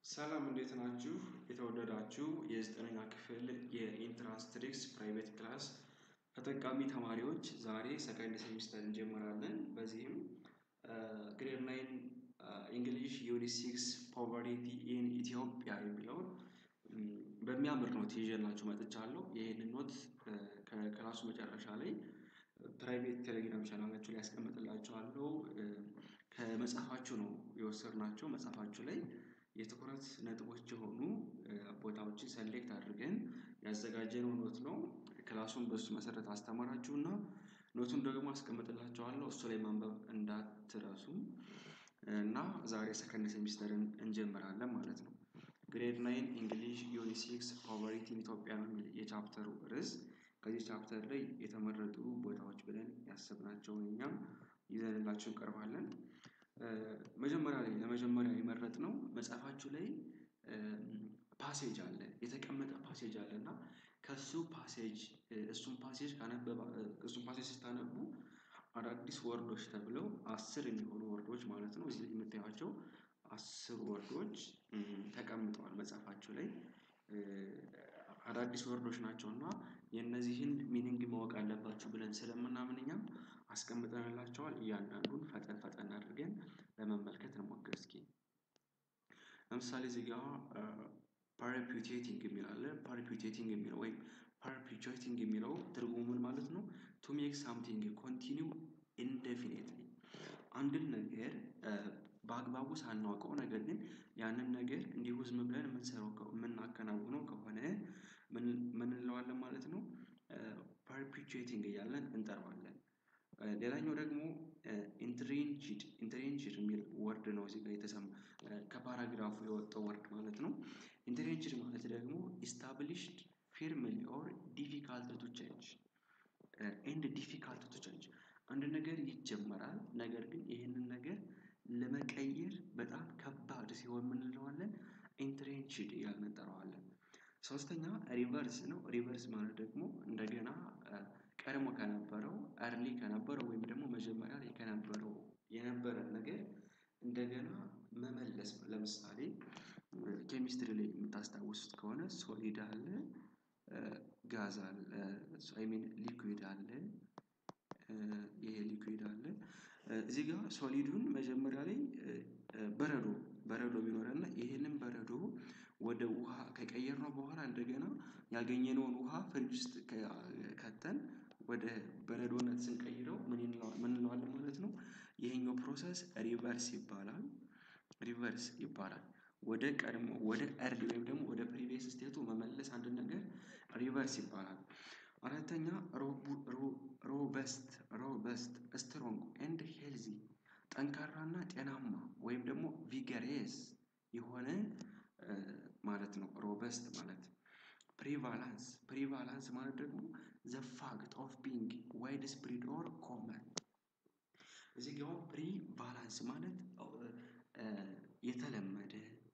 ሰላም እንዴት ናችሁ? የተወደዳችሁ የዘጠነኛ ክፍል የኢንትራንስ ትሪክስ ፕራይቬት ክላስ ተጠቃሚ ተማሪዎች ዛሬ ሰከንድ ሴሚስተር እንጀምራለን። በዚህም ግሬድ ናይን እንግሊሽ ዩኒት ሲክስ ፖቨርቲ ኢን ኢትዮጵያ የሚለውን በሚያምር ኖት ይዤላችሁ መጥቻለሁ። ይህንን ኖት ከክላሱ መጨረሻ ላይ ፕራይቬት ቴሌግራም ቻናላችሁ ላይ ያስቀምጥላችኋለሁ። ከመጽሐፋችሁ ነው የወሰድናቸው። መጽሐፋችሁ ላይ የትኩረት ነጥቦች የሆኑ ቦታዎችን ሰሌክት አድርገን ያዘጋጀነው ኖት ነው። ክላሱን በሱ መሰረት አስተምራችሁና ኖቱን ደግሞ አስቀምጥላችኋለሁ እሱ ላይ ማንበብ እንዳትረሱ እና ዛሬ ሰከንድ ሴሚስተርን እንጀምራለን ማለት ነው። ግሬድ ናይን እንግሊሽ ዩኒት ሲክስ ፖቨርቲ ኢን ኢትዮጵያ ነው የሚል የቻፕተሩ ርዕስ። ከዚህ ቻፕተር ላይ የተመረጡ ቦታዎች ብለን ያሰብናቸውን እኛም ይዘንላችሁ እንቀርባለን። መጀመሪያ ላይ ለመጀመሪያ የመረጥነው መጽሐፋችሁ ላይ ፓሴጅ አለ የተቀመጠ ፓሴጅ አለ እና ከሱ ፓሴጅ እሱን ፓሴጅ ካነበባ እሱን ፓሴጅ ስታነቡ አዳዲስ ወርዶች ተብለው አስር የሚሆኑ ወርዶች ማለት ነው እዚህ የምታዩቸው አስር ወርዶች ተቀምጠዋል መጽሐፋችሁ ላይ። አዳዲስ ወርዶች ናቸው እና የእነዚህን ሚኒንግ ማወቅ አለባችሁ ብለን ስለምናምን እኛም አስቀምጠንላቸዋል እያንዳንዱን ፈጠን ፈጠን አድርገን ለመመልከት እንሞክር እስኪ። ለምሳሌ እዚህ ጋር ፓራፒዩቴቲንግ የሚል አለ ፓራፒዩቴቲንግ የሚለው ወይም ፓራፒዩቴቲንግ የሚለው ትርጉሙ ምን ማለት ነው? ቱ ሜክ ሳምቲንግ ኮንቲኒው ኢንዴፊኒትሊ አንድን ነገር በአግባቡ ሳናውቀው ነገር ግን ያንን ነገር እንዲሁ ዝም ብለን የምንሰራው የምናከናውነው ከሆነ ምን እንለዋለን ማለት ነው? ፐርፒቹዌቲንግ እያልን እንጠራዋለን። ሌላኛው ደግሞ ኢንትሬንችድ ኢንትሬንችድ የሚል ወርድ ነው እዚህ ጋር የተሰማ ከፓራግራፉ የወጣው ወርድ ማለት ነው። ኢንትሬንችድ ማለት ደግሞ ኢስታብሊሽድ ፊርምሊ ኦር ዲፊካልት ቱ ቼንጅ ኤንድ ዲፊካልት ቱ ቼንጅ አንድ ነገር ይጀመራል ነገር ግን ይህንን ነገር ለመቀየር በጣም ከባድ ሲሆን ምን እንለዋለን? ኢንትሬንችድ እያልን እንጠራዋለን። ሶስተኛ ሪቨርስ ነው ሪቨርስ ማለት ደግሞ እንደገና ቀድሞ ከነበረው አርሊ ከነበረው ወይም ደግሞ መጀመሪያ ላይ ከነበረው የነበረን ነገር እንደገና መመለስ ነው። ለምሳሌ ኬሚስትሪ ላይ የምታስታውሱት ከሆነ ሶሊድ አለ ጋዝ አለ አይ ሚን ሊኩዊድ አለ ይሄ ሊኩዊድ አለ እዚህ ጋር ሶሊዱን መጀመሪያ ላይ በረዶ በረዶ ቢኖረን እና ይሄንን በረዶ ወደ ውሃ ከቀየርነው በኋላ እንደገና ያገኘነውን ውሃ ፍሪጅ ውስጥ ከተን ወደ በረዶነት ስንቀይረው ምን እንለዋለን ማለት ነው? ይሄኛው ፕሮሰስ ሪቨርስ ይባላል። ሪቨርስ ይባላል ወደ ቀድሞ ወደ እርሊ ወይም ደግሞ ወደ ፕሪቪየስ ስቴቱ መመለስ አንድ ነገር ሪቨርስ ይባላል። አራተኛ ሮበስት ሮበስት ስትሮንግ ኤንድ ሄልዚ ጠንካራና ጤናማ ወይም ደግሞ ቪገሬስ የሆነ ማለት ነው። ሮበስት ማለት ፕሪቫላንስ ፕሪቫላንስ ማለት ደግሞ ዘ ፋክት ኦፍ ቢንግ ዋይድ ስፕሪድ ኦር ኮመን እዚህ ጋር ፕሪቫላንስ ማለት የተለመደ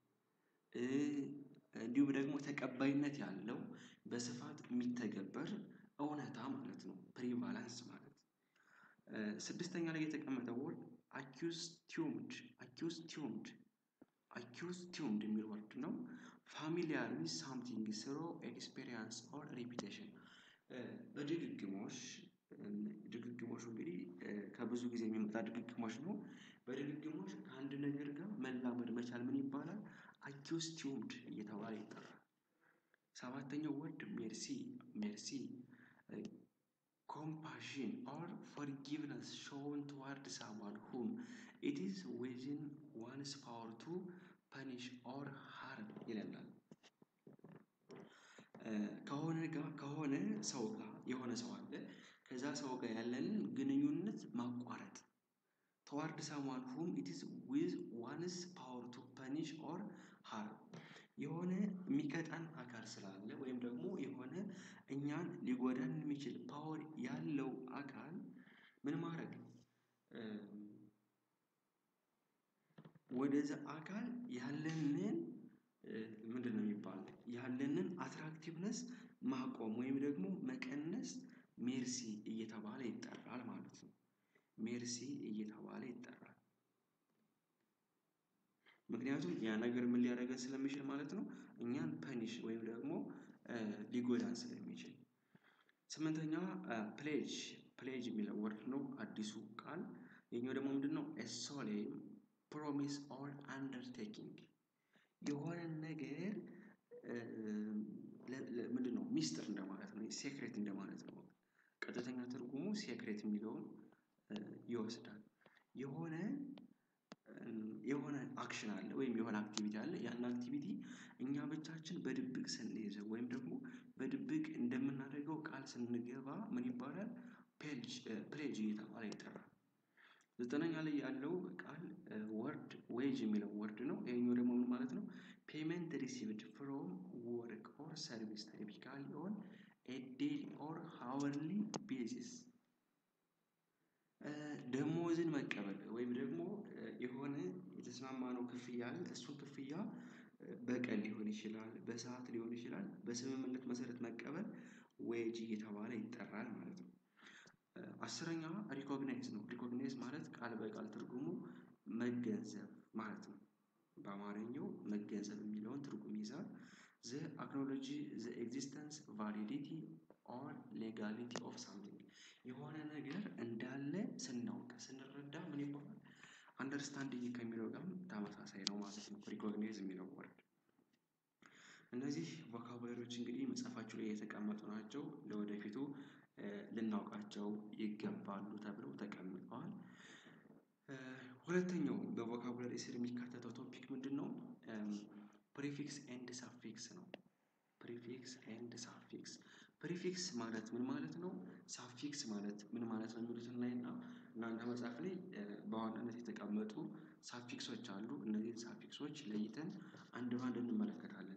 እንዲሁም ደግሞ ተቀባይነት ያለው በስፋት የሚተገበር እውነታ ማለት ነው። ፕሪቫላንስ ማለት ስድስተኛ ላይ የተቀመጠው ወርድ አኪውስቲዩምድ አኪውስቲዩምድ አኪውስቲዩምድ የሚል ወርድ ነው። ፋሚሊያር ዊዝ ሳምቲንግ ስሮ ኤክስፔሪንስ ኦር ሪፒቴሽን በድግግሞሽ ድግግሞሽ እንግዲህ ከብዙ ጊዜ የሚመጣ ድግግሞሽ ነው። በድግግሞሽ ከአንድ ነገር ጋር መላመድ መቻል ምን ይባላል? አኪውስቲዩምድ እየተባለ ይጠራል። ሰባተኛው ወርድ ሜርሲ ሜርሲ ኮምፓሽን ኦር ፎርጊቭነስ ሾውን ቱዋርድ ሳምዋን ሁም ኢት ኢዝ ዊዝን ዋንስ ፓወር ቱ ፐኒሽ ኦር ሃርም ይለናል። ከሆነ ጋር ከሆነ ሰው ጋር የሆነ ሰው አለ ከዛ ሰው ጋር ያለንን ግንኙነት ማቋረጥ ተዋርድ ሳምዋን ሁም ኢት ኢዝ ዊዝ ዋንስ ፓወር ቱ ፐኒሽ ኦር ሃርም የሆነ የሚቀጣን አካል ስላለ ወይም ደግሞ የሆነ እኛን ሊጎዳን የሚችል ፓወር ያለው አካል ምን ማድረግ ወደዛ አካል ያለንን ምንድነው የሚባለው ያለንን አትራክቲቭነስ ማቆም ወይም ደግሞ መቀነስ ሜርሲ እየተባለ ይጠራል ማለት ነው። ሜርሲ እየተባለ ይጠራል። ምክንያቱም ያ ነገር ምን ሊያደርገን ስለሚችል ማለት ነው እኛን ፐኒሽ ወይም ደግሞ ሊጎዳን ስለሚችል። ስምንተኛዋ ፕሌጅ ፕሌጅ የሚለው ወርድ ነው አዲሱ ቃል ይሄኛው ደግሞ ምንድነው? ኤ ሶሌም ፕሮሚስ ኦር አንደርቴኪንግ የሆነን ነገር ምንድነው ሚስጥር እንደማለት ነው ሴክሬት እንደማለት ነው። ቀጥተኛ ትርጉሙ ሴክሬት የሚለውን ይወስዳል። የሆነ የሆነ አክሽን አለ ወይም የሆነ አክቲቪቲ አለ ያን አክቲቪቲ እኛ ብቻችን በድብቅ ስንይዘው ወይም ደግሞ በድብቅ እንደምናደርገው ቃል ስንገባ ምን ይባላል? ፕሌጅ እየተባለ ይጠራል። ዘጠነኛ ላይ ያለው ቃል ወርድ ዌጅ የሚለው ወርድ ነው ይሄኛው ደግሞ ምን ማለት ነው? ፔመንት ሪሲቭድ ፍሮም ወርክ ኦር ሰርቪስ ቲፒካሊ ኦን ኤ ዴይሊ ኦር ሃወርሊ ቤዚስ። ደሞዝን መቀበል ወይም ደግሞ የሆነ የተስማማነው ክፍያ አለ እሱን ክፍያ በቀን ሊሆን ይችላል በሰአት ሊሆን ይችላል በስምምነት መሰረት መቀበል ዌጅ እየተባለ ይጠራል ማለት ነው። አስረኛዋ ሪኮግናይዝ ነው ሪኮግናይዝ ማለት ቃል በቃል ትርጉሙ መገንዘብ ማለት ነው። በአማርኛው መገንዘብ የሚለውን ትርጉም ይይዛል። ዘ አክኖሎጂ ዘ ኤግዚስተንስ ቫሊዲቲ ኦር ሌጋሊቲ ኦፍ ሳምቲንግ የሆነ ነገር እንዳለ ስናውቅ ስንረዳ ምን ይባላል? አንደርስታንዲንግ ከሚለው ጋርም ተመሳሳይ ነው ማለት ነው። ሪኮግናይዝ የሚለው ወርድ እነዚህ ቮካቡላሪዎች እንግዲህ መጽሐፋችሁ ላይ የተቀመጡ ናቸው ለወደፊቱ ልናውቃቸው ይገባሉ ተብለው ተቀምጠዋል። ሁለተኛው በቮካቡላሪ ስር የሚካተተው ቶፒክ ምንድነው? ፕሪፊክስ ኤንድ ሳፊክስ ነው። ፕሪፊክስ ኤንድ ሳፊክስ ፕሪፊክስ ማለት ምን ማለት ነው? ሳፊክስ ማለት ምን ማለት ነው? የሚሉትን እናይና እናንተ መጽሐፍ ላይ በዋናነት የተቀመጡ ሳፊክሶች አሉ እነዚህን ሳፊክሶች ለይተን አንድ በአንድ እንመለከታለን።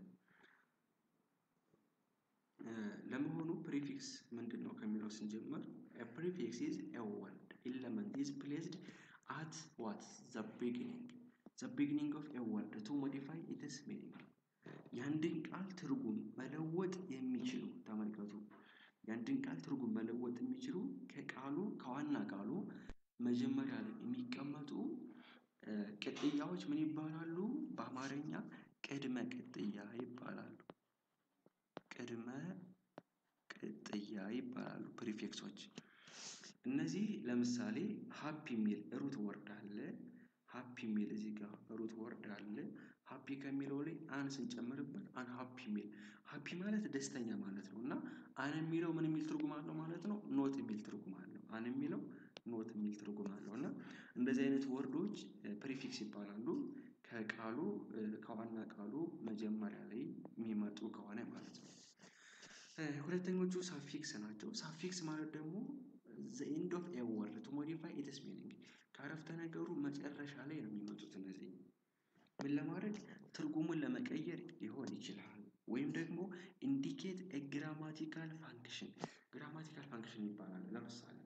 ለመሆኑ ፕሪፊክስ ምንድነው? ከሚለው ስንጀምር ፕሪፊክስ ኢዝ ኤ ወርድ ኢለመንት ኢዝ ፕሌስድ አት ዋት ዘ ቢግኒንግ ዘ ቢግኒንግ ኦፍ ኤ ወርድ ቱ ሞዲፋይ ኢትስ ሚኒንግ የአንድን ቃል ትርጉም መለወጥ የሚችሉ ተመልከቱ የአንድን ቃል ትርጉም መለወጥ የሚችሉ ከቃሉ ከዋና ቃሉ መጀመሪያ ላይ የሚቀመጡ ቅጥያዎች ምን ይባላሉ? በአማርኛ ቅድመ ቅጥያ ይባላሉ። ቅድመ ቅጥያ ይባላሉ ፕሪፊክሶች እነዚህ ለምሳሌ ሃፒ የሚል ሩት ወርድ አለ። ሃፒ የሚል እዚህ ጋር ሩት ወርድ አለ ሃፒ ከሚለው ላይ አን ስንጨምርበት አን ሃፒ የሚል ሃፒ ማለት ደስተኛ ማለት ነው። እና አን የሚለው ምን የሚል ትርጉም አለው ማለት ነው። ኖት የሚል ትርጉም አለው አን የሚለው ኖት የሚል ትርጉም አለው እና እንደዚህ አይነት ወርዶች ፕሪፊክስ ይባላሉ። ከቃሉ ከዋና ቃሉ መጀመሪያ ላይ የሚመጡ ከሆነ ማለት ነው። ሁለተኞቹ ሳፊክስ ናቸው ሳፊክስ ማለት ደግሞ ዘ ኤንድ ኦፍ ኤ ወርድ ቱ ሞዲፋይ ኢትስ ሚኒንግ ከአረፍተ ነገሩ መጨረሻ ላይ ነው የሚመጡት እነዚህ ምን ለማድረግ ትርጉሙን ለመቀየር ሊሆን ይችላል። ወይም ደግሞ ኢንዲኬት ኤ ግራማቲካል ፋንክሽን ግራማቲካል ፋንክሽን ይባላል። ለምሳሌ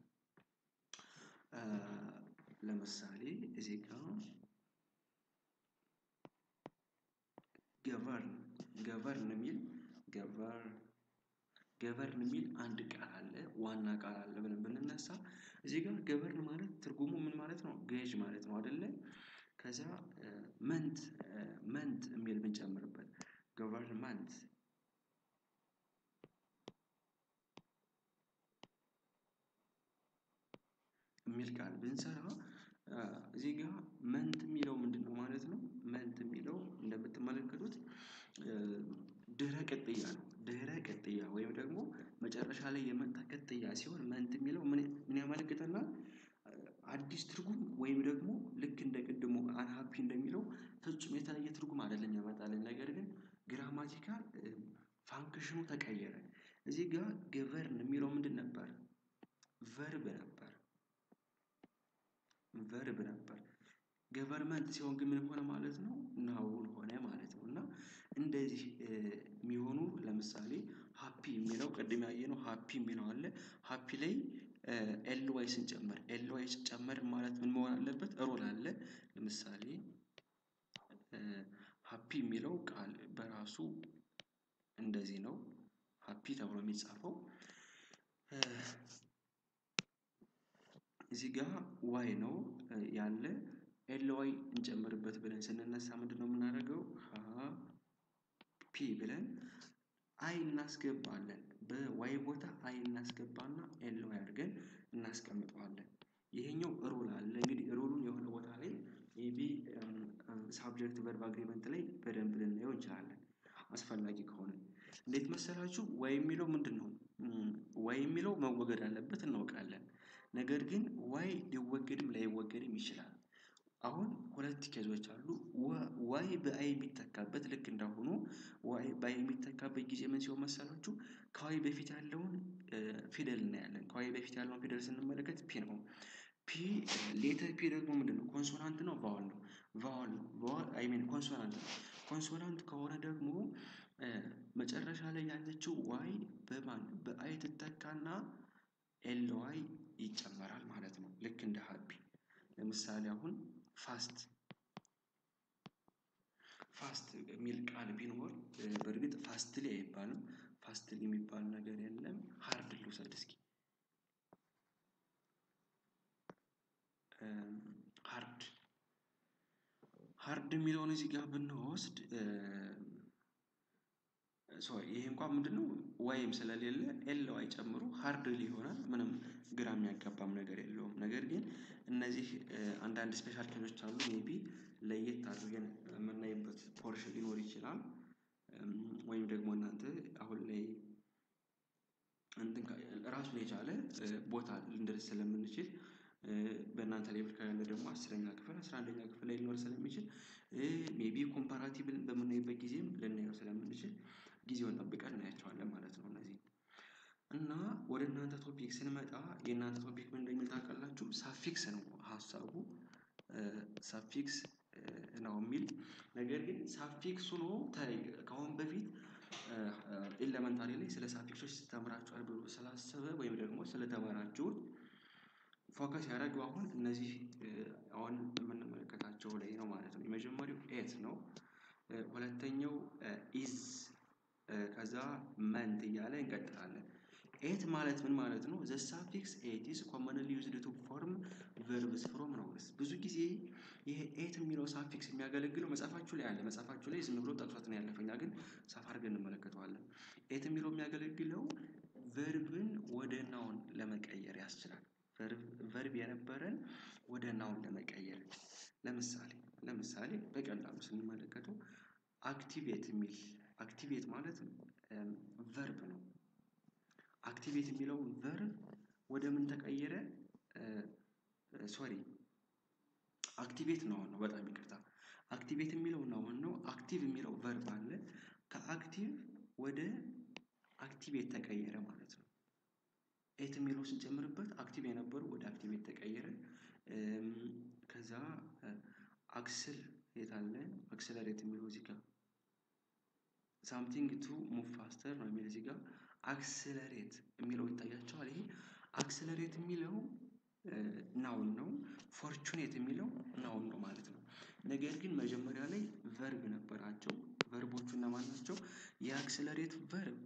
ለምሳሌ እዚህ ጋር ገቨርን ገቨርን የሚል ገቨርን ገቨርን የሚል አንድ ቃል አለ ዋና ቃል አለ ብለን ብንነሳ እዚህ ጋር ገቨርን ማለት ትርጉሙ ምን ማለት ነው ገዥ ማለት ነው አይደለ? ከዛ መንት መንት የሚል ብንጨምርበት ገቨርንመንት የሚል ቃል ብንሰራ እዚህ ጋር መንት የሚለው ምንድነው ማለት ነው? መንት የሚለው እንደምትመለከቱት ድህረ ቅጥያ ነው ድህረ ቅጥያ ወይም ደግሞ መጨረሻ ላይ የመጣ ቅጥያ ሲሆን መንት የሚለው ምን ያመለክተናል? አዲስ ትርጉም ወይም ደግሞ ልክ እንደ ቅድሙ አንሃፒ እንደሚለው ፍጹም የተለየ ትርጉም አይደለም የሚያመጣልን ነገር ግን ግራማቲካል ፋንክሽኑ ተቀየረ እዚህ ጋር ገቨርን የሚለው ምንድን ነበር? ቨርብ ነበር ቨርብ ነበር ገቨርመንት ሲሆን ግን ምን ሆነ ማለት ነው ናውን ሆነ ማለት ነው። እና እንደዚህ የሚሆኑ ለምሳሌ ሃፒ የሚለው ቅድም ያየነው ሃፒ የሚለው አለ ሃፒ ላይ ኤል ዋይ ስንጨምር ኤል ዋይ ሲጨመር ማለት ምን መሆን አለበት ሮል አለ። ለምሳሌ ሃፒ የሚለው ቃል በራሱ እንደዚህ ነው ሃፒ ተብሎ የሚጻፈው እዚህ ጋር ዋይ ነው ያለ ኤል ዋይ ዋይ እንጨምርበት ብለን ስንነሳ ምንድነው የምናደርገው? ሀ ፒ ብለን አይ እናስገባለን በዋይ ቦታ አይ እናስገባና ኤል ዋይ አድርገን እናስቀምጠዋለን። ይሄኛው ሩል አለ እንግዲህ ሩሉን የሆነ ቦታ ላይ ሜይቢ ሳብጀክት ቨርብ አግሪመንት ላይ በደንብ ልናየው እንችላለን። አስፈላጊ ከሆነ እንዴት መሰላችሁ? ዋይ የሚለው ምንድነው? ዋይ የሚለው መወገድ አለበት እናውቃለን። ነገር ግን ዋይ ሊወገድም ላይወገድም ይችላል። አሁን ሁለት ኬዞች አሉ ዋይ በአይ የሚተካበት ልክ እንዳሁኑ ዋይ በአይ የሚተካበት ጊዜ ምን ሲሆን መሰላችሁ? ከዋይ በፊት ያለውን ፊደል እናያለን ከዋይ በፊት ያለውን ፊደል ስንመለከት ፒ ነው። ፒ ሌተር ፒ ደግሞ ምንድነው ኮንሶናንት ነው ቫዋል ነው? ቫዋል ነው ቫዋል አይ ሚን ኮንሶናንት ነው። ኮንሶናንት ከሆነ ደግሞ መጨረሻ ላይ ያለችው ዋይ በማን በአይ ትተካና ኤል ዋይ ይጨመራል ማለት ነው። ልክ እንደ ሀፒ ለምሳሌ አሁን ፋስት ፋስት የሚል ቃል ቢኖር በርግጥ ፋስትሊ አይባልም ፋስትሊ የሚባል ነገር የለም። ሃርድ ልውሰድ እስኪ ሃርድ ሃርድ የሚለውን እዚህ ጋር ብንወስድ ሶሪ ይሄ እንኳን ምንድነው ዋይም ስለሌለ ኤል ዋይ ጨምሮ ሃርድሊ ይሆናል ምንም ግራ የሚያጋባም ነገር የለውም። ነገር ግን እነዚህ አንዳንድ ስፔሻል ኬዞች አሉ ሜይቢ ለየት አድርገን የምናይበት ፖርሽን ሊኖር ይችላል። ወይም ደግሞ እናንተ አሁን ላይ እንትን ራሱን የቻለ ቦታ ልንደርስ ስለምንችል በእናንተ ሌቭል ከሌለ ደግሞ አስረኛ ክፍል አስራ አንደኛ ክፍል ላይ ሊኖር ስለሚችል ሜይቢ ኮምፓራቲቭል በምናይበት ጊዜም ልናየው ስለምንችል ጊዜውን ጠብቀን እናያቸዋለን ማለት ነው። እነዚህን እና ወደ እናንተ ቶፒክ ስንመጣ የእናንተ ቶፒክ ምን እንደሚል ታውቃላችሁ? ሳፊክስ ነው ሀሳቡ ሳፊክስ ነው የሚል ነገር ግን ሳፊክስ ሆኖ ከአሁን በፊት ኤለመንታሪ ላይ ስለ ሳፊክሶች ተምራችኋል ብሎ ስላሰበ ወይም ደግሞ ስለተማራችሁት ፎከስ ያደረገው አሁን እነዚህ አሁን የምንመለከታቸው ላይ ነው ማለት ነው። የመጀመሪያው ኤት ነው። ሁለተኛው ኢዝ ከዛ መንት እያለ እንቀጥላለን። ኤት ማለት ምን ማለት ነው? ዘ ሳፊክስ ኤት ኢዝ ኮመንሊ ዩዝድ ቱ ፎርም ቨርብስ ፍሮም ናውንስ ብዙ ጊዜ ይሄ ኤት የሚለው ሳፊክስ የሚያገለግለው መጽሐፋችሁ ላይ አለ መጽሐፋችሁ ላይ ዝም ብሎ ጠቅሶት ነው ያለፈው እኛ ግን ሰፋ አድርገን እንመለከተዋለን። ኤት የሚለው የሚያገለግለው ቨርብን ወደ ናውን ለመቀየር ያስችላል። ቨርብ የነበረን ወደ ናውን ለመቀየር ለምሳሌ ለምሳሌ በቀላሉ ስንመለከተው አክቲቬት የሚል አክቲቬት ማለት ቨርብ ነው። አክቲቬት የሚለውን ቨርብ ወደ ምን ተቀየረ? ሶሪ አክቲቬት ናውን ነው በጣም ይቅርታ አክቲቬት የሚለው ናውን ነው አክቲቭ የሚለው ቨርብ አለ ከአክቲቭ ወደ አክቲቬት ተቀየረ ማለት ነው። ኤት የሚለው ስንጨምርበት አክቲቭ የነበረው ወደ አክቲቬት ተቀየረ። ከዛ አክስል የት አለ አክስለሬት የሚለው እዚህ ጋር ሳምቲንግ ቱ ሙቭ ፋስተር ነው የሚል እዚህ ጋር አክስለሬት የሚለው ይታያችኋል ይሄ አክስለሬት የሚለው ናውን ነው ፎርቹኔት የሚለው ናውን ነው ማለት ነው። ነገር ግን መጀመሪያ ላይ ቨርብ ነበራቸው ቨርቦቹ እነማን ናቸው? የአክስለሬት ቨርብ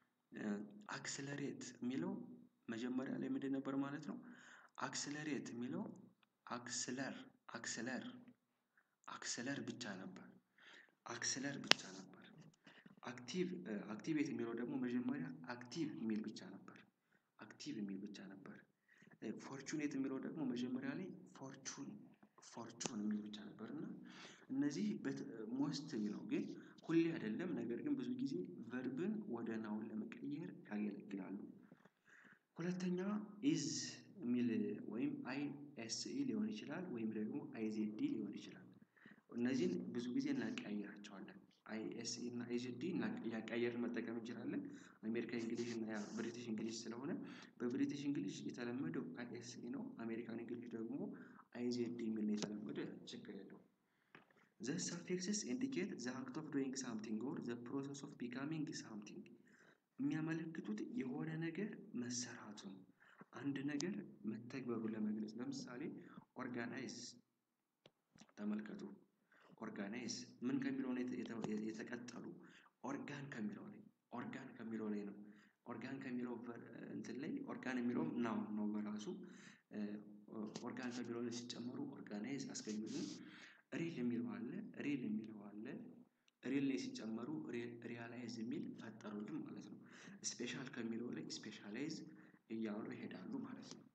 አክስለሬት የሚለው መጀመሪያ ላይ ምንድን ነበር ማለት ነው? አክስለሬት የሚለው አክስለር አክስለር አክስለር ብቻ ነበር። አክስለር ብቻ ነበር። አክቲቭ አክቲቬት የሚለው ደግሞ መጀመሪያ አክቲቭ የሚል ብቻ ነበር። አክቲቭ የሚል ብቻ ነበር። ፎርቹኔት የሚለው ደግሞ መጀመሪያ ላይ ፎርቹን ፎርቹን የሚል ብቻ ነበር እና እነዚህ ሞስትሊ ነው ግን ሁሌ አይደለም ነገር ግን ብዙ ጊዜ ቨርብን ወደ ናውን ለመቀየር ያገለግላሉ። ሁለተኛ ኢዝ የሚል ወይም አይ ኤስ ኢ ሊሆን ይችላል ወይም ደግሞ አይ ዜድ ዲ ሊሆን ይችላል። እነዚህን ብዙ ጊዜ እናቀያይራቸዋለን አይ ኤስ ኢ እና አይ ዜድ ዲ እያቀያየርን መጠቀም እንችላለን። አሜሪካ እንግሊሽ እና ብሪቲሽ እንግሊሽ ስለሆነ በብሪቲሽ እንግሊሽ የተለመደው አይ ኤስ ኢ ነው አሜሪካን እንግሊሽ ደግሞ አይ ዜድ ዲ የሚል ነው የተለመደ ችግር የለውም። ዘ ሰፊክስስ ኢንዲኬት ዘ አክት ኦፍ ዶይንግ ሳምቲንግ ኦር ዘ ፕሮሰስ ኦፍ ቢካሚንግ ሳምቲንግ የሚያመለክቱት የሆነ ነገር መሰራቱን አንድ ነገር መተግበሩን ለመግለጽ ለምሳሌ ኦርጋናይዝ ተመልከቱ ኦርጋናይዝ ምን ከሚለው ነው የተቀጠሉ ኦርጋን ከሚለው ላይ ኦርጋን ከሚለው ላይ ነው። ኦርጋን ከሚለው እንትን ላይ ኦርጋን የሚለውም ናውን ነው በራሱ ኦርጋን ከሚለው ላይ ሲጨመሩ ኦርጋናይዝ አስገኙልን ሲጨመሩ ሪያላይዝ የሚል ፈጠሩልን ማለት ነው። ስፔሻል ከሚለው ላይ ስፔሻላይዝ እያሉ ይሄዳሉ ማለት ነው።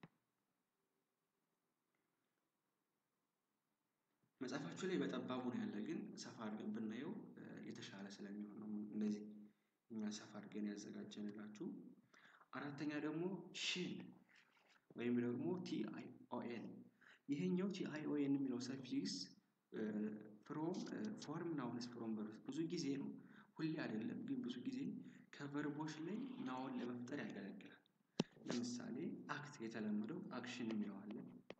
መጽሐፋችሁ ላይ በጠባቡ ነው ያለ ግን ሰፋ አድርገን ብናየው የተሻለ ስለሚሆን ነው እንደዚህ እኛ ሰፋ አድርገን ያዘጋጀንላችሁ። አራተኛ ደግሞ ሽን ወይም ደግሞ ቲአይኦኤን ይሄኛው ቲአይኦኤን የሚለው ሰፊክስ ፍሮም ፎርም ናውንስ ፍሮም ቨርብስ ብዙ ጊዜ ነው ሁሌ አይደለም ግን ብዙ ጊዜ ከቨርቦች ላይ ናውን ለመፍጠር ያገለግላል። ለምሳሌ አክት የተለመደው አክሽን የሚለው አለ።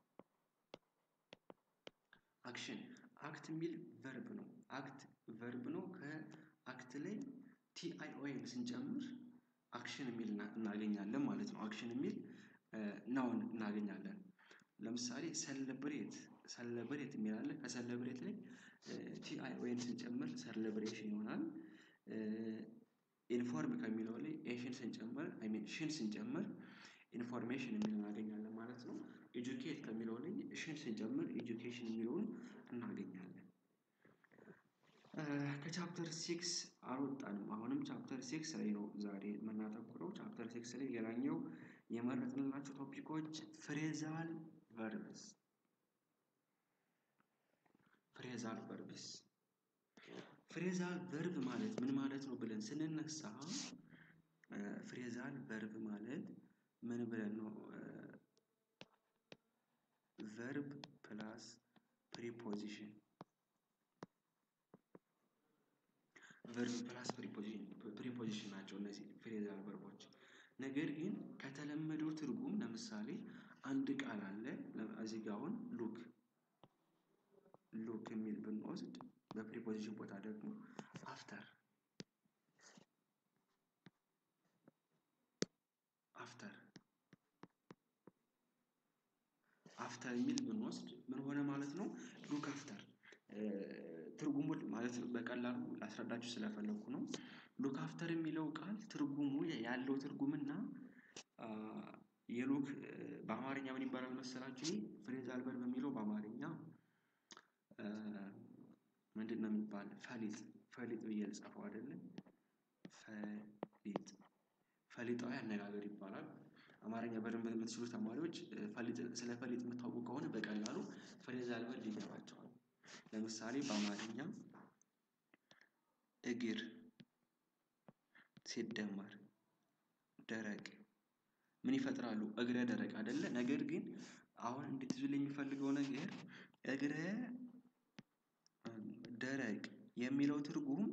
አክሽን አክት የሚል ቨርብ ነው። አክት ቨርብ ነው። ከአክት ላይ ቲአይኦኤን ስንጨምር አክሽን የሚል እናገኛለን ማለት ነው። አክሽን የሚል ናውን እናገኛለን። ለምሳሌ ሰለብሬት ሰለብሬት የሚል አለ። ከሰለብሬት ላይ ቲአይኦኤን ስንጨምር ሰለብሬሽን ይሆናል። ኢንፎርም ከሚለው ላይ ኤሽን ስንጨምር አይ ሚን ሽን ስንጨምር ኢንፎርሜሽን የሚል እናገኛለን ማለት ነው። ኤጁኬት ከሚለው ላይ ሽን ስንጨምር ኤጁኬሽን የሚለውን እናገኛለን። ከቻፕተር ሲክስ አልወጣንም። አሁንም ቻፕተር ሲክስ ላይ ነው ዛሬ የምናተኩረው። ቻፕተር ሲክስ ላይ ሌላኛው የመረጥንላቸው ቶፒኮች ፍሬዛል ቨርብስ ፍሬዛል ቨርብስ ፍሬዛል ቨርብ ማለት ምን ማለት ነው ብለን ስንነሳ ፍሬዛል ቨርብ ማለት ምን ብለን ነው ቨርብ ፕላስ ፕሪፖዚሽን ቨርብ ፕላስ ፕሪፖዚሽን ናቸው እነዚህ ፍሬዛል ቨርቦች። ነገር ግን ከተለመደው ትርጉም ለምሳሌ አንድ ቃል አለ እዚህ ጋር አሁን ሉክ ሉክ የሚል ብንወስድ በፕሪፖዚሽን ቦታ ደግሞ አፍተር አፍተር አፍተር የሚል ብንወስድ ምን ሆነ ማለት ነው? ሉክ አፍተር ትርጉሙን ማለት በቀላሉ ላስረዳችሁ ስለፈለኩ ነው። ሉክ አፍተር የሚለው ቃል ትርጉሙ ያለው ትርጉምና የሉክ በአማርኛ ምን ይባላል መሰላችሁ? ይሄ ፍሬዛል ቨርብ የሚለው በአማርኛ ምንድነው የሚባል ፈሊጥ ፈሊጥ ብዬ ልጻፈው አይደለም ፈሊጥ ፈሊጣዊ አነጋገር ይባላል። አማርኛ በደንብ የምትችሉ ተማሪዎች ፈሊጥ ስለ ፈሊጥ የምታውቁ ከሆነ በቀላሉ ፍሬዛል ቨርብ ይገባቸዋል። ለምሳሌ በአማርኛ እግር ሲደመር ደረቅ ምን ይፈጥራሉ? እግረ ደረቅ አይደለ ነገር ግን አሁን እንድትይዙልኝ የሚፈልገው ነገር እግረ ደረቅ የሚለው ትርጉም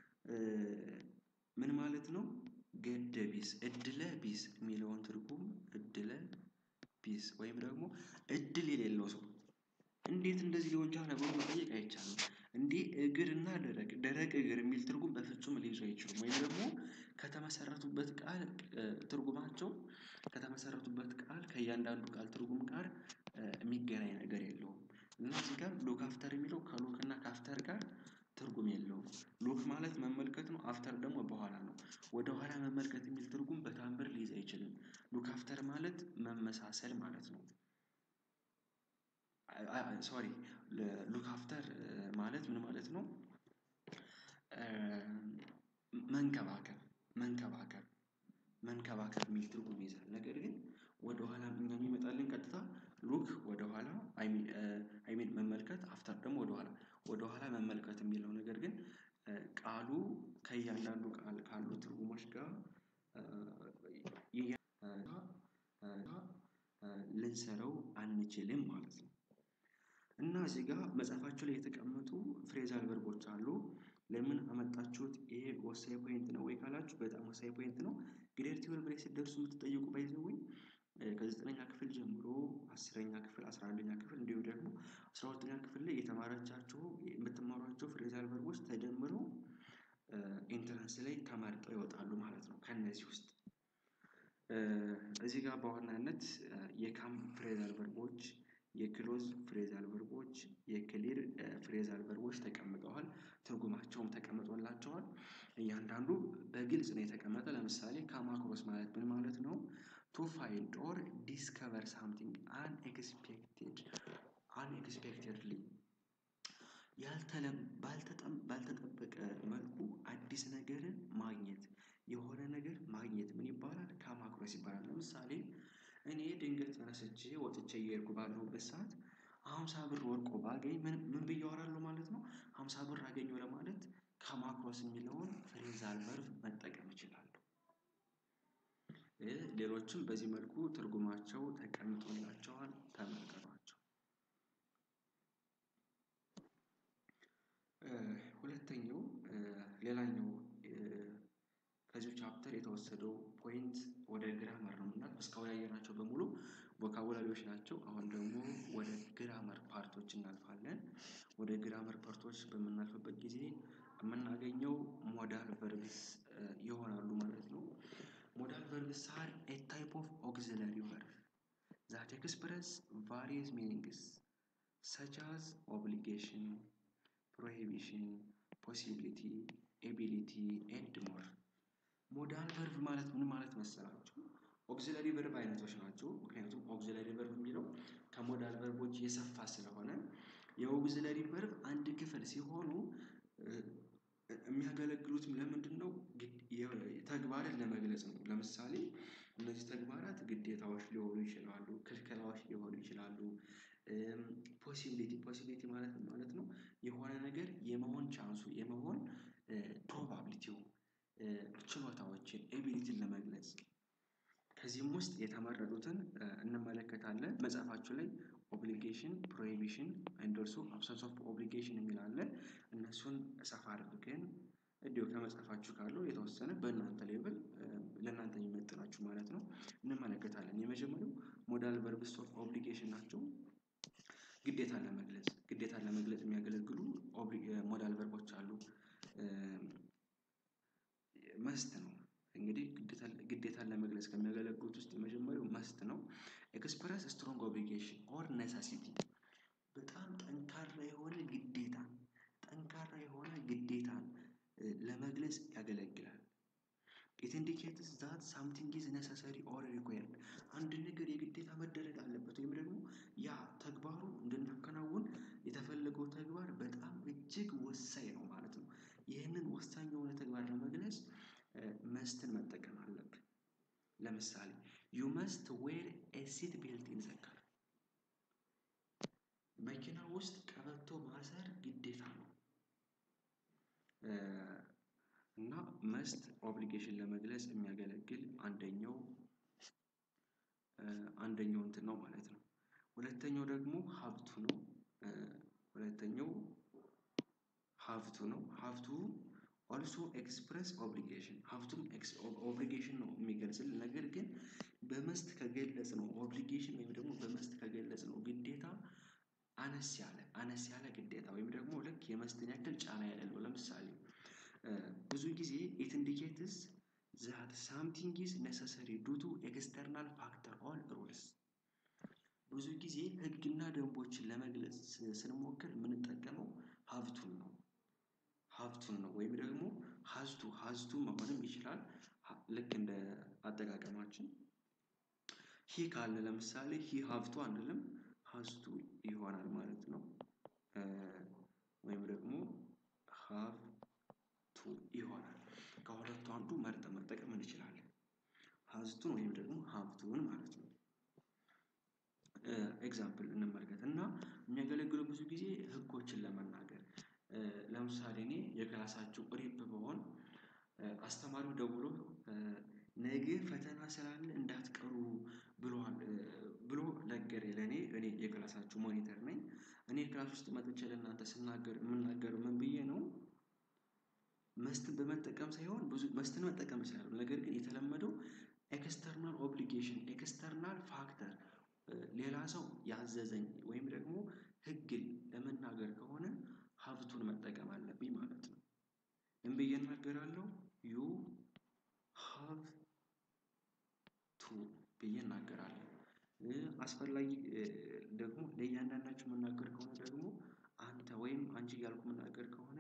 ምን ማለት ነው? ገደ ቢስ እድለ ቢስ የሚለውን ትርጉም እድለ ቢስ ወይም ደግሞ እድል የሌለው ሰው እንዴት እንደዚህ ሊሆን ቻለ ብሎ መጠየቅ አይቻልም። እንዴ እግር እና ደረቅ ደረቅ እግር የሚል ትርጉም በፍጹም ሊይዙ አይችሉም። ወይም ደግሞ ከተመሰረቱበት ቃል ትርጉማቸው ከተመሰረቱበት ቃል ከእያንዳንዱ ቃል ትርጉም ጋር የሚገናኝ ነገር የለውም። እና እዚህ ጋር ሉክ አፍተር የሚለው ከሉክ እና ከአፍተር ጋር ትርጉም የለውም። ሉክ ማለት መመልከት ነው። አፍተር ደግሞ በኋላ ነው። ወደ ኋላ መመልከት የሚል ትርጉም በተአምር ሊይዝ አይችልም። ሉክ አፍተር ማለት መመሳሰል ማለት ነው። ሶሪ ሉክ አፍተር ማለት ምን ማለት ነው? መንከባከብ መንከባከብ መንከባከብ የሚል ትርጉም ይይዛል። ነገር ግን ወደኋላ እኛ የሚመጣልን ቀጥታ ሉክ ወደኋላ አይ ሚን አይ ሚን መመልከት አፍተር ደግሞ ወደኋላ ወደኋላ መመልከት የሚል ነው። ነገር ግን ቃሉ ከእያንዳንዱ ቃል ካሉ ትርጉሞች ጋር ልንሰራው አንችልም ማለት ነው። እና እዚህ ጋር መጽሐፋችሁ ላይ የተቀመጡ ፍሬዛል ቨርቦች አሉ። ለምን አመጣችሁት ይሄ ወሳኝ ፖይንት ነው ወይ ካላችሁ በጣም ወሳኝ ፖይንት ነው። ግሬድ ትዌልቭ ላይ ስትደርሱ የምትጠየቁ ባይ ዘ ዌይ ከዘጠነኛ ክፍል ጀምሮ አስረኛ ክፍል አስራ አንደኛ ክፍል እንዲሁ ደግሞ አስራ ሁለተኛ ክፍል ላይ የተማራቻችሁ የምትማሯቸው ፍሬዛል ቨርቦች ተደምረው ኢንትራንስ ላይ ተመርጠው ይወጣሉ ማለት ነው። ከእነዚህ ውስጥ እዚህ ጋር በዋናነት የካም ፍሬዛል ቨርቦች የክሎዝ ፍሬዛል ቨርቦች የክሊር ፍሬዛል ቨርቦች ተቀምጠዋል። ትርጉማቸውም ተቀምጦላቸዋል። እያንዳንዱ በግልጽ ነው የተቀመጠ ለምሳሌ ካም አክሮስ ማለት ምን ማለት ነው? ቱ ፋይንድ ኦር ዲስከቨር ሳምቲንግ አንኤክስፔክትድ አንኤክስፔክትድሊ ባልተጠበቀ መልኩ አዲስ ነገርን ማግኘት የሆነ ነገር ማግኘት ምን ይባላል ካማክሮስ ይባላል። ለምሳሌ እኔ ድንገት ተነስቼ ወጥቼ እየሄድኩ ባለሁበት ሰዓት ሃምሳ ብር ወድቆ ባገኝ ምን ብዬ አወራለሁ ማለት ነው። ሃምሳ ብር አገኘሁ ለማለት ካማክሮስ የሚለውን ፍሬዛል ቨርብ መጠቀም እችላለሁ። ሌሎችም በዚህ መልኩ ትርጉማቸው ተቀምጦላቸዋል ተመልከቷቸው። ሁለተኛው ሌላኛው ከዚሁ ቻፕተር የተወሰደው ፖይንት ወደ ግራመር ነው እና እስካሁን ያየናቸው በሙሉ ቮካቡላሪዎች ናቸው። አሁን ደግሞ ወደ ግራመር ፓርቶች እናልፋለን። ወደ ግራመር ፓርቶች በምናልፍበት ጊዜ የምናገኘው ሞዳል ቨርብስ ይሆናሉ ማለት ነው። ሞዳል ቨርብስ አር ኤ ታይፕ ኦፍ ኦግዚለሪ ቨርብ ዛት ኤክስፕረስ ቫሪየስ ሚኒንግስ ሰች አዝ ኦብሊጌሽን ፕሮሂቢሽን ፖሲቢሊቲ ኤቢሊቲ ኤንድ ሞር። ሞዳል ቨርብ ማለት ምን ማለት መሰላችሁ? ኦግዚለሪ ቨርብ አይነቶች ናቸው። ምክንያቱም ኦግዚለሪ ቨርብ የሚለው ከሞዳል ቨርቦች የሰፋ ስለሆነ የኦግዚለሪ ቨርብ አንድ ክፍል ሲሆኑ የሚያገለግሉትም ለምንድነው? ተግባርን ለመግለጽ ነው። ለምሳሌ እነዚህ ተግባራት ግዴታዎች ሊሆኑ ይችላሉ ክልከላዎች ሊሆኑ ይችላሉ። ፖሲቢሊቲ ፖሲቢሊቲ ማለት ምን ማለት ነው? የሆነ ነገር የመሆን ቻንሱ የመሆን ፕሮባቢሊቲው ችሎታዎችን ኤቢሊቲን ለመግለጽ ከዚህም ውስጥ የተመረጡትን እንመለከታለን። መጽሐፋችሁ ላይ ኦብሊጌሽን ፕሮሂቢሽን ኤንድ ኦልሶ አብሰንስ ኦፍ ኦብሊጌሽን የሚል አለ። እነሱን ሰፋ አድርገን እንዲሁ ከመጽሐፋችሁ ካለው የተወሰነ በእናንተ ሌቭል ለእናንተ የሚመጥናችሁ ማለት ነው እንመለከታለን። የመጀመሪያው ሞዳል ቨርብስ ኦፍ ኦብሊጌሽን ናቸው። ግዴታን ለመግለጽ ግዴታን ለመግለጽ የሚያገለግሉ ሞዳል ቨርቦች አሉ። መስት ነው እንግዲህ ግዴታን ለመግለጽ ከሚያገለግሉት ውስጥ የመጀመሪያው መስት ነው። ኤክስፕረስ ስትሮንግ ኦብሊጌሽን ኦር ነሰሲቲ በጣም ጠንካራ የሆነ ግዴታን ጠንካራ የሆነ ግዴታን ለመግለጽ ያገለግላል። ኢት ኢንዲኬትስ ዛት ሳምቲንግ ኢዝ ነሰሰሪ ኦር ሪኳየርድ አንድ ነገር የግዴታ መደረግ አለበት ወይም ደግሞ ያ ተግባሩ እንድናከናውን የተፈለገው ተግባር በጣም እጅግ ወሳኝ ነው ማለት ነው። ይህንን ወሳኝ የሆነ ተግባር ለመግለጽ መስትን መጠቀም አለብን። ለምሳሌ ዩ መስት ዌር ኤ ሲት ቤልት ኢን ዘ ካር መኪና ውስጥ ቀበቶ ማሰር ግዴታ ነው። እና መስት ኦብሊጌሽን ለመግለጽ የሚያገለግል አንደኛው አንደኛው እንትን ነው ማለት ነው። ሁለተኛው ደግሞ ሃቭ ቱ ነው። ሁለተኛው ሃቭ ቱ ነው ሃቭ ቱ ኦልሶ ኤክስፕረስ ኦብሊጌሽን ሃቭ ቱም ኦብሊጌሽን ነው የሚገልጽልን ነገር ግን በመስት ከገለጽነው ኦብሊጌሽን ወይም ደግሞ በመስት ከገለጽነው ግዴታ አነስ ያለ አነስ ያለ ግዴታ ወይም ደግሞ ልክ የመስትን ያክል ጫና የሌለው ለምሳሌ ብዙ ጊዜ ኢት ኢንዲኬትስ ዛት ሳምቲንግ ኢዝ ነሰሰሪ ዱ ቱ ኤክስተርናል ፋክተር ኦር ሩልስ ብዙ ጊዜ ህግና ደንቦችን ለመግለጽ ስንሞክር የምንጠቀመው ሃቭ ቱን ነው። ሃቭ ቱን ነው ወይም ደግሞ ሃዝ ቱ ሃዝ ቱ መሆንም ይችላል። ልክ እንደ አጠቃቀማችን ሂ ካልን ለምሳሌ ሂ ሃቭ ቱ አንልም ሃዝ ቱ ይሆናል ማለት ነው። ወይም ደግሞ ሃቭ ቱ ይሆናል ከሁለቱ አንዱ መርጠን መጠቀም እንችላለን። ሃዝ ቱን ወይም ደግሞ ሃቭ ቱን ማለት ነው። ኤግዛምፕል እንመልከት እና የሚያገለግለው ብዙ ጊዜ ህጎችን ለመናገር ለምሳሌ እኔ የክላሳችሁ ሬፕ ብሆን አስተማሪው ደውሎ ነገ ፈተና ስላለ እንዳትቀሩ ብሏል ብሎ ነገረኝ ለኔ እኔ የክላሳችሁ ሞኒተር ነኝ። እኔ ክላስ ውስጥ መጥቼ ለእናንተ ስናገር የምናገረው ምን ብዬ ነው? መስትን በመጠቀም ሳይሆን ብዙ መስትን መጠቀም እችላለሁ ነገር ግን የተለመደው ኤክስተርናል ኦብሊጌሽን ኤክስተርናል ፋክተር ሌላ ሰው ያዘዘኝ ወይም ደግሞ ህግን ለመናገር ከሆነ ሃቭ ቱን መጠቀም አለብኝ ማለት ነው። ምን ብዬ እናገራለሁ ዩ ሃቭ ቱ ብዬ እናገራለሁ። አስፈላጊ ደግሞ ለእያንዳንዳችሁ የምናገር ከሆነ ደግሞ አንተ ወይም አንቺ እያልኩ የምናገር ከሆነ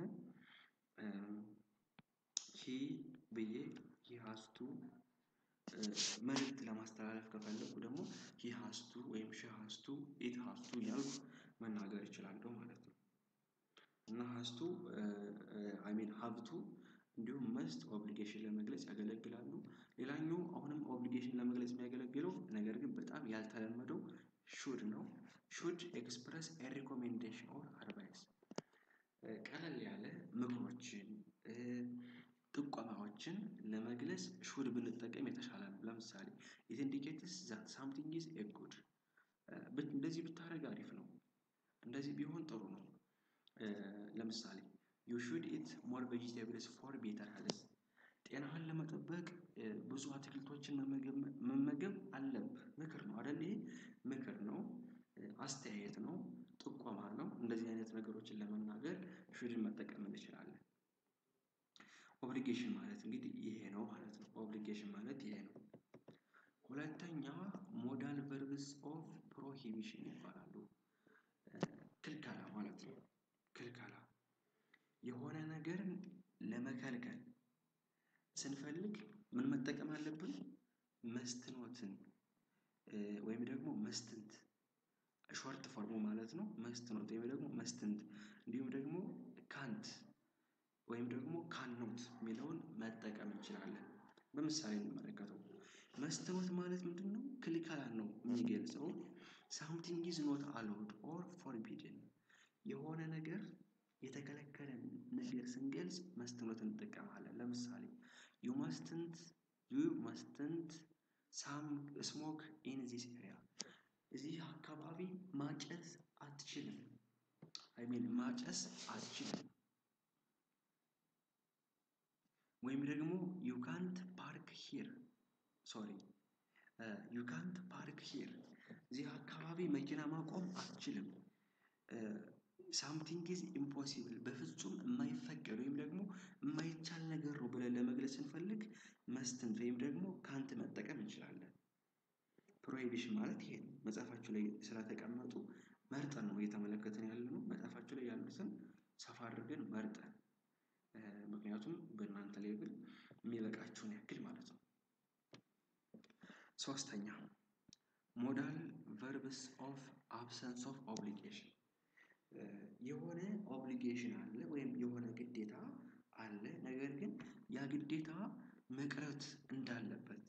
ሂ ብዬ ሂ ሃዝ ቱ መልእክት ለማስተላለፍ ከፈለኩ ደግሞ ሂ ሃዝ ቱ ወይም ሺ ሃዝ ቱ ኢት ሃዝ ቱ እያልኩ መናገር እችላለሁ ማለት ነው። እና ሀስቱ አይ ሚን ሀብቱ እንዲሁም መስት ኦብሊጌሽን ለመግለጽ ያገለግላሉ። ሌላኛው አሁንም ኦብሊጌሽን ለመግለጽ የሚያገለግለው ነገር ግን በጣም ያልተለመደው ሹድ ነው። ሹድ ኤክስፕረስ ኤ ሪኮሜንዴሽን ኦር አድቫይስ ቀለል ያለ ምክሮችን ጥቆማዎችን ለመግለጽ ሹድ ብንጠቀም የተሻለ ነው። ለምሳሌ ኢት ኢንዲኬትስ ዛት ሳምቲንግ ኢዝ ኤ ጉድ እንደዚህ ብታደርግ አሪፍ ነው። እንደዚህ ቢሆን ጥሩ ነው። ለምሳሌ ዩ ሹድ ኢት ሞር ቬጂቴብልስ ፎር ቤተር ሄልዝ ጤናህን ለመጠበቅ ብዙ አትክልቶችን መመገብ አለብህ ምክር ነው አይደል ይሄ ምክር ነው። አስተያየት ነው ጥቆማ ነው እንደዚህ አይነት ነገሮችን ለመናገር ሹድን መጠቀም እንችላለን። ኦብሊጌሽን ማለት እንግዲህ ይሄ ነው ማለት ነው ኦብሊጌሽን ማለት ይሄ ነው። ሁለተኛ ሞዳል ቨርብስ ኦፍ ፕሮሂቢሽን ይባላሉ። ክልከላ ማለት ነው። ክልከላ የሆነ ነገርን ለመከልከል ስንፈልግ ምን መጠቀም አለብን? መስትኖትን ወይም ደግሞ መስትንት ሾርት ፎርሙ ማለት ነው መስትኖት ወይም ደግሞ መስትንት እንዲሁም ደግሞ ካንት ወይም ደግሞ ካንኖት የሚለውን መጠቀም እንችላለን። በምሳሌ እንመለከተው መስትኖት ማለት ምንድነው? ክልከላን ነው የሚገልጸው ሳምቲንግ ኢዝ ኖት አሎውድ ኦር ፎርቢድን የሆነ ነገር የተከለከለን ነገር ስንገልጽ መስትኖት እንጠቀማለን። ለምሳሌ ዩ ማስትንት ዩ ማስትንት ሳም ስሞክ ኢን ዚስ ኤሪያ እዚህ አካባቢ ማጨስ አትችልም። አይ ሚን ማጨስ አትችልም። ወይም ደግሞ ዩ ካንት ፓርክ ሂር ሶሪ ዩ ካንት ፓርክ ሂር እዚህ አካባቢ መኪና ማቆም አትችልም። ሳምቲንግ ኢዝ ኢምፖሲብል በፍጹም የማይፈቀድ ወይም ደግሞ የማይቻል ነገር ነው ብለን ለመግለጽ ስንፈልግ መስትንት ወይም ደግሞ ካንት መጠቀም እንችላለን። ፕሮሂቢሽን ማለት ይሄ ነው መጽሐፋችሁ ላይ ስለተቀመጡ መርጠን ነው እየተመለከትን ያለነው መጽሐፋችሁ ላይ ያሉትን ሰፋ አድርገን መርጠን ምክንያቱም በእናንተ ሌቭል የሚበቃችሁን ያክል ማለት ነው። ሶስተኛ ሞዳል ቨርብስ ኦፍ አብሰንስ ኦፍ ኦብሊጌሽን የሆነ ኦብሊጌሽን አለ ወይም የሆነ ግዴታ አለ ነገር ግን ያ ግዴታ መቅረት እንዳለበት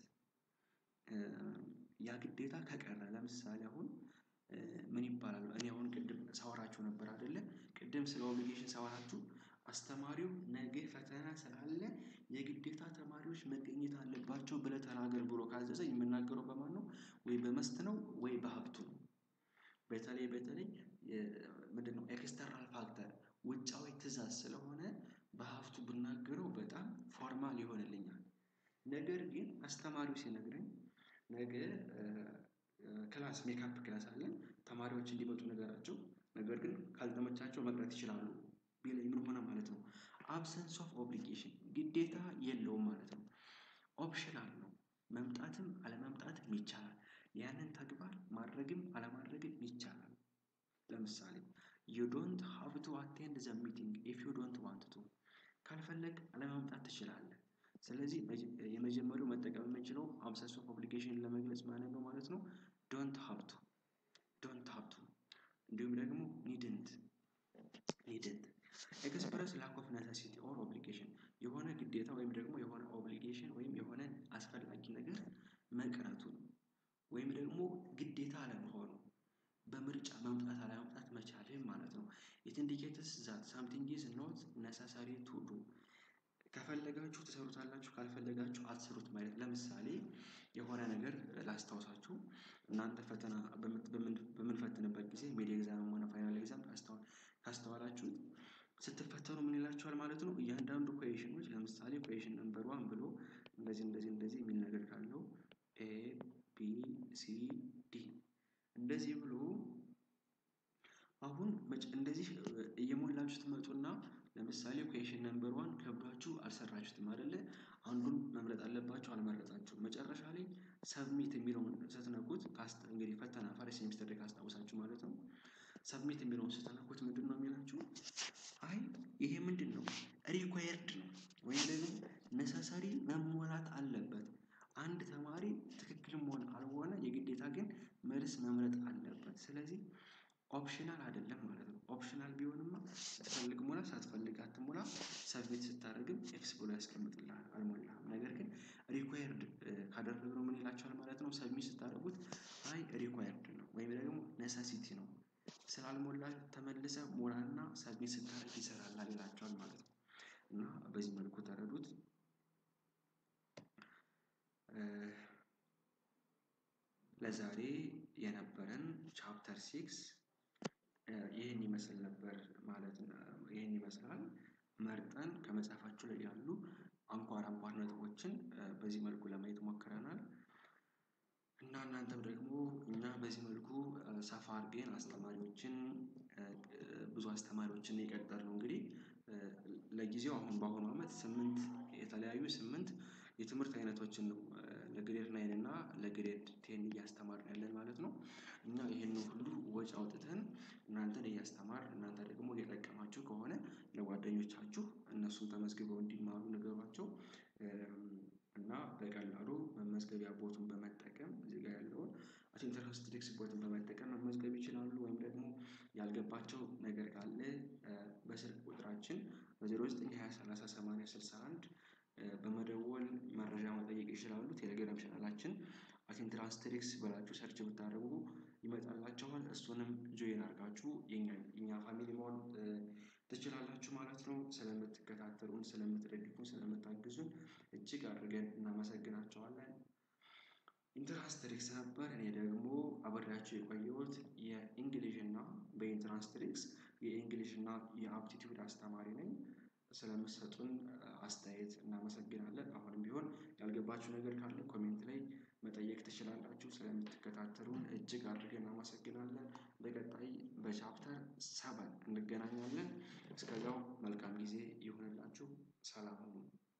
ያ ግዴታ ከቀረ ለምሳሌ አሁን ምን ይባላል እኔ አሁን ቅድም ሳወራችሁ ነበር አይደለ ቅድም ስለ ኦብሊጌሽን ሳወራችሁ አስተማሪው ነገ ፈተና ስላለ የግዴታ ተማሪዎች መገኘት አለባቸው ብለህ ተናገር ብሎ ካዘዘ የምናገረው በማን ነው? ወይ በመስት ነው ወይ በሀብቱ ነው። በተለይ በተለይ ምንድነው ኤክስተርናል ፋክተር ውጫዊ ትእዛዝ ስለሆነ በሀብቱ ብናገረው በጣም ፎርማል ይሆንልኛል። ነገር ግን አስተማሪው ሲነግረኝ ነገ ክላስ ሜካፕ ክላስ አለን ተማሪዎች እንዲመጡ ንገራቸው ነገር ግን ካልተመቻቸው መቅረት ይችላሉ ቢለኝ ምን ሆነ ማለት ነው? አብሰንስ ኦፍ ኦብሊጌሽን ግዴታ የለውም ማለት ነው። ኦፕሽናል ነው መምጣትም አለመምጣትም ይቻላል ያንን ተግባር ማድረግም አለማድረግም ይቻላል። ለምሳሌ ዩ ዶንት ሃቭ ቱ አቴንድ ዘ ሚቲንግ ኢፍ ዩ ዶንት ዋንት ቱ ካልፈለግክ አለመምጣት ትችላለህ። ስለዚህ የመጀመሪያው መጠቀም የምንችለው አብሰንስ ኦፍ ኦብሊጌሽንን ለመግለጽ ማንን ነው ማለት ነው? ዶንት ሃቭ ቱ ዶንት ሃቭ ቱ እንዲሁም ደግሞ ኒድንት ኒድንት ኤክስፕረስ ላክ ኦፍ ነሰሲቲ ኦር ኦብሊጌሽን የሆነ ግዴታ ወይም ደግሞ የሆነ ኦብሊጌሽን ወይም የሆነ አስፈላጊ ነገር መቅረቱን ወይም ደግሞ ግዴታ አለመሆኑ በምርጫ መምጣት አለመምጣት መቻልህን ማለት ነው። ኢት ኢንዲኬትስ ዛት ሳምቲንግ ኢዝ ኖት ነሰሰሪ ቱ ዱ ከፈለጋችሁ ትሰሩታላችሁ ካልፈለጋችሁ አትስሩት ማለት ለምሳሌ የሆነ ነገር ላስታውሳችሁ እናንተ ፈተና በምንፈትንበት ጊዜ ሚድ ኤግዛምም ሆነ ፋይናል ኤግዛም ካስተዋላችሁት ስትፈተኑ ምን ይላችኋል ማለት ነው? እያንዳንዱ ኩዌሽኖች ለምሳሌ ኩዌሽን ነምበር ዋን ብሎ እንደዚህ እንደዚህ እንደዚህ የሚል ነገር ካለው ኤ ቢ ሲ ዲ እንደዚህ ብሎ አሁን እንደዚህ እየሞላችሁ ትመጡና ለምሳሌ ኩዌሽን ነምበር ዋን ከብዷችሁ አልሰራችሁትም አይደለ አንዱን መምረጥ አለባችሁ አልመረጣችሁም መጨረሻ ላይ ሰብሚት የሚለውን ስትነኩት እንግዲህ ፈተና ፈርስት ሴሚስተር ላይ ካስታወሳችሁ ማለት ነው። ሰብሚት የሚለውን ስትነኩት ምንድነው የሚላችሁ? አይ ይሄ ምንድነው ሪኳየርድ ነው ወይም ደግሞ ነሰሰሪ መሟላት አለበት። አንድ ተማሪ ትክክልም ሆነ አልሆነ የግዴታ ግን መልስ መምረጥ አለበት ስለዚህ ኦፕሽናል አይደለም ማለት ነው። ኦፕሽናል ቢሆንማ ስትፈልግ ሞላ ሳትፈልግ ሰብሚት ስታደርግም ኤክስ ብሎ ያስቀምጥልሃል አልሞላህም። ነገር ግን ሪኳየርድ ካደረግነው ምን ይላችኋል ማለት ነው? ሰብሚት ስታደርጉት አይ ሪኳየርድ ነው ወይም ደግሞ ነሰሲቲ ነው ስላልሞላ ተመልሰህ ሞላና ሰብሚት ስታደርግ ይሰራልሃል ይላችኋል ማለት ነው። እና በዚህ መልኩ ተረዱት። ለዛሬ የነበረን ቻፕተር ሲክስ ይህን ይመስል ነበር ማለት ነው። ይህን ይመስላል መርጠን ከመጽሐፋችሁ ላይ ያሉ አንኳር አንኳር ነጥቦችን በዚህ መልኩ ለማየት ሞክረናል። እና እናንተም ደግሞ እኛ በዚህ መልኩ ሰፋ አድርገን አስተማሪዎችን ብዙ አስተማሪዎችን የቀጠርነው እንግዲህ ለጊዜው አሁን በአሁኑ አመት ስምንት የተለያዩ ስምንት የትምህርት አይነቶችን ነው ለግሬድ ናይን እና ለግሬድ ቴን እያስተማርን ያለን ማለት ነው። እና ይሄንን ሁሉ ወጪ አውጥተን እናንተን እያስተማርን እናንተ ደግሞ እየጠቀማችሁ ከሆነ ለጓደኞቻችሁ እነሱም ተመዝግበው እንዲማሩ ንገሯቸው። እና በቀላሉ መመዝገቢያ ቦቱን በመጠቀም እዚህ ጋር ያለውን ኢንተረስት ቴክስት ቦትን በመጠቀም መመዝገብ ይችላሉ። ወይም ደግሞ ያልገባቸው ነገር ካለ በስልክ ቁጥራችን በዜሮ ዘጠኝ ሃያ ሰላሳ ሰማንያ ስልሳ አንድ በመደወል መረጃ መጠየቅ ይችላሉ። ቴሌግራም ቻናላችን አቴንትራንስትሪክስ ብላችሁ ሰርች ብታደርጉ ይመጣላችኋል እሱንም ጆይን አድርጋችሁ የኛ የኛ ፋሚሊ መሆን ትችላላችሁ ማለት ነው። ስለምትከታተሉን ስለምትደግፉን ስለምታግዙን እጅግ አድርገን እናመሰግናችኋለን። ኢንትራንስትሪክስ ነበር እኔ ደግሞ አብሬያችሁ የቆየሁት የእንግሊዥ እና በኢንትራንስትሪክስ የእንግሊዥ እና የአፕቲቲዩድ አስተማሪ ነኝ። ስለምትሰጡን አስተያየት እናመሰግናለን። አሁንም ቢሆን ያልገባችሁ ነገር ካለ ኮሜንት ላይ መጠየቅ ትችላላችሁ። ስለምትከታተሉን እጅግ አድርገን እናመሰግናለን። በቀጣይ በቻፕተር ሰቨን እንገናኛለን። እስከዚያው መልካም ጊዜ ይሁንላችሁ። ሰላም ሁኑ።